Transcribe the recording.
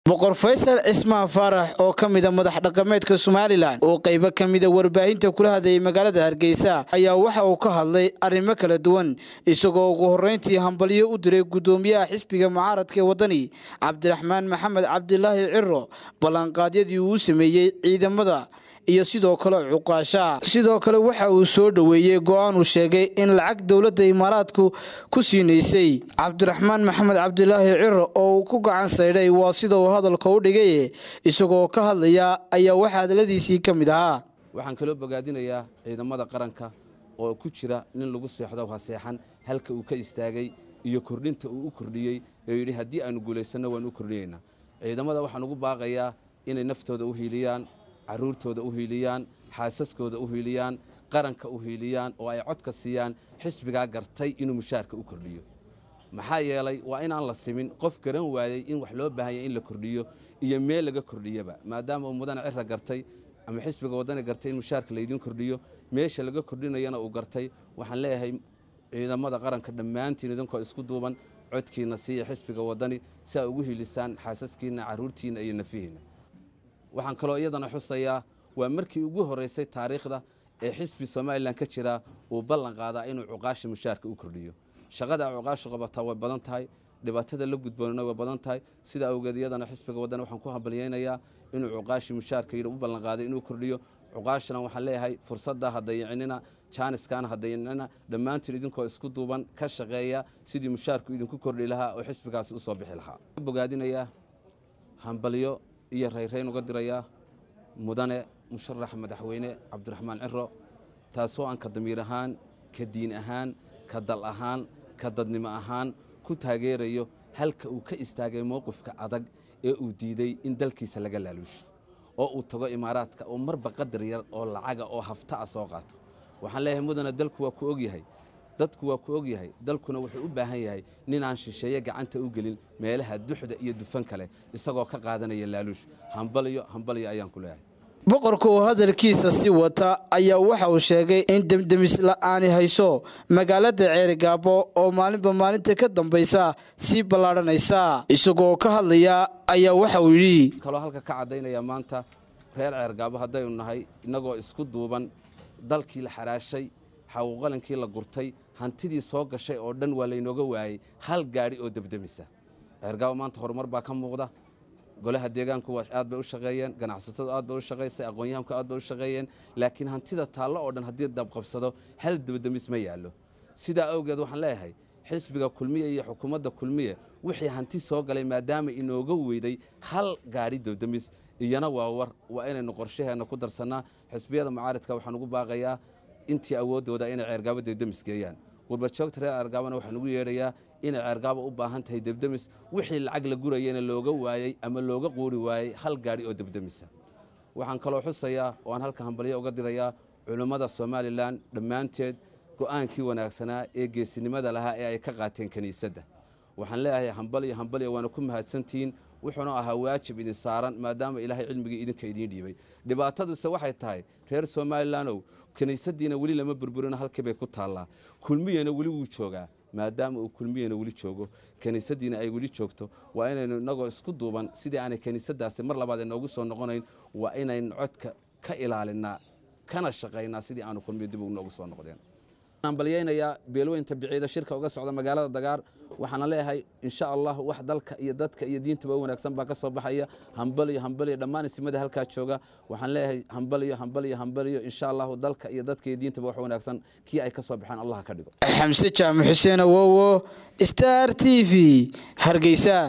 boqor faysal cismaan faarax oo ka mida madax dhaqameedka somalilan oo qaybo ka mida warbaahinta kula hadlayay magaalada hargeysa ayaa waxa uu ka hadlay arrimo kala duwan isagoo ugu horreyntii hambalyo u diray guddoomiyaha xisbiga mucaaradka ee waddani cabdiraxmaan maxamed cabdilaahi ciro ballanqaadyadii uu sameeyey ciidamada iyo sidoo kale cuqaasha sidoo kale waxa uu soo dhoweeyey go-aan uu sheegay in lacag dowladda imaaraadku ku siinaysay cabdiraxmaan maxamed cabdilaahi ciro oo uu ku gacan saydhay waa sida uu hadalka u dhigay isagoo ka hadlaya ayaa waxaa hadaladiisii ka mid ahaa waxaan kaloo bogaadinayaa ciidamada qaranka oo ku jira nin lagu seexdo haseexan halka uu ka istaagay iyo kordhinta uu u kordhiyey ee yidhi haddii aanu guulaysanno waan u kordhiyeynaa ciidamada waxaan ugu baaqayaa inay naftooda u hiiliyaan caruurtooda u hiiliyaan xaasaskooda u hiiliyaan qaranka u hiiliyaan oo ay codka siiyaan xisbigaa gartay inuu mushaarka u kordhiyo maxaa yeelay waa inaan la simin qof garan waayey in wax loo baahanya in la kordhiyo iyo meel laga kordhiyaba maadaama uu mudane cira gartay ama xisbiga waddani gartay in mushaarka laydiin kordhiyo meesha laga kordhinayana uu gartay waxaan leeyahay ciidamada qaranka dhammaantiin idinkoo isku duuban codkiinna siiya xisbiga waddani si ay ugu hiilisaan xaasaskiinna carruurtiinna iyo nafihiinna waxaan kaloo iyadana xusayaa waa markii ugu horraysay taariikhda ee xisbi somalilan ka jira uu ballan qaadaa inuu cuqaasha mushaarka u kordhiyo shaqada cuqaashu qabataa way badan tahay dhibaatada la gudboonana way badan tahay sida awgeed iyadana xisbiga waddani waxaan ku hambalyaynayaa inuu cuqaashi mushaarka yidhi u ballan qaaday inuu kordhiyo cuqaashana waxaan leeyahay fursadda ha dayicinina jaaniskaana ha dayicinina dhammaantiin idinkoo isku duuban ka shaqeeya sidii mushaarku idinku kordhi lahaa oo xisbigaasi u soo bixi lahaa bogaadinayaa hambalyo iyo rayrayn uga dirayaa mudane musharax madaxweyne cabdiraxmaan ciro taasoo aan ka damiir ahaan ka diin ahaan ka dal ahaan ka dadnimo ahaan ku taageerayo halka uu ka istaagay mowqifka adag ee uu diiday in dalkiisa laga laaluusho oo uu tago imaaraadka oo marba qadar yar oo lacaga oo hafta ah soo qaato waxaan leeyahay mudane dalku waa ku ogyahay dadku waa ku ogyahay dalkuna wuxuu u baahan yahay ninaan shisheeye gacanta u gelin meelaha duxda iyo dufan kale isagoo ka qaadanaya laaluush hambalyo hambalyo ayaan ku leeyahay boqorka oo hadalkiisa sii wata ayaa waxa uu sheegay in demdemis la'aani hayso magaalada ceerigaabo oo maalinba maalinta ka dambaysa sii ballaadhanaysa isagoo ka hadlaya ayaa waxa uu yidhi kaloo halka ka caddaynaya maanta reer ceergaabo haddaynu nahay innagoo isku duuban dalkii la xaraashay xawuqalankii la gurtay hantidii soo gashay oo dhan waa laynooga waayey hal gaadhi oo debdemisa ceergaabo maanta horumar baa ka muuqda golaha deegaanku aad bay u shaqeeyeen ganacsatadu aad bay u shaqaysay aqoon-yahanku aad bay u shaqeeyeen laakiin hantida taallo oo dhan haddii dabqabsado hal debdemis ma yaallo sidaa awgeed waxaan leeyahay xisbiga kulmiye iyo xukuumadda kulmiye wixii hanti soo galay maadaama inooga weyday hal gaadhi debdemis iyana waa war waa inaynu qorshaheenna ku darsannaa xisbiyada mucaaridka waxaan ugu baaqayaa intii awooddooda inay ceergaabo debdemis geeyaan gurbajoogta reer ceergaabona waxaan ugu yeedhayaa inay ceergaabo u baahan tahay debdemis wixii lacag la gurayena looga waayey ama looga quuri waayey hal gaadhi oo debdemisa waxaan kaloo xusayaa oo aan halka hambalyo uga dirayaa culummada somalilan dhammaanteed go'aankii wanaagsanaa ee geesinimada lahaa ee ay ka qaateen kiniisadda waxaan leeyahay hambalyo hambalyo waana ku mahadsantihiin wuxuuna ahaa waajib idin saaran maadaama ilaahay cilmigii idinka idiin dhiibay dhibaataduse waxay tahay reer somalilandow kiniisaddiina weli lama burburino halkii bay ku taallaa kulmiyana weli wuu joogaa maadaama uu kulmiyana weli joogo kiniisaddiina ay weli joogto waa inaynu innagoo isku duuban sidii aanay kiniisaddaasi mar labaad inoogu soo noqonayn waa inaynu codka ka ilaalinnaa kana shaqaynaa sidii aanu kulmiyo dib ugu noogu soo noqdeen hambalyaynayaa beelweynta biciida shirka uga socda magaalada dagaar waxaana leeyahay insha allah wax dalka iyo dadka iyo diintaba u wanaagsan baa ka soo baxaya hambalyo hambalyo dhammaan isimada halkaa jooga waxaan leeyahay hambalyo hambalyo hambalyo insha allahu dalka iyo dadka iyo diintaba wax wanaagsan kii ay ka soo baxaan allah ka dhigo xamse jaamac xuseen awowo star t v hargeysa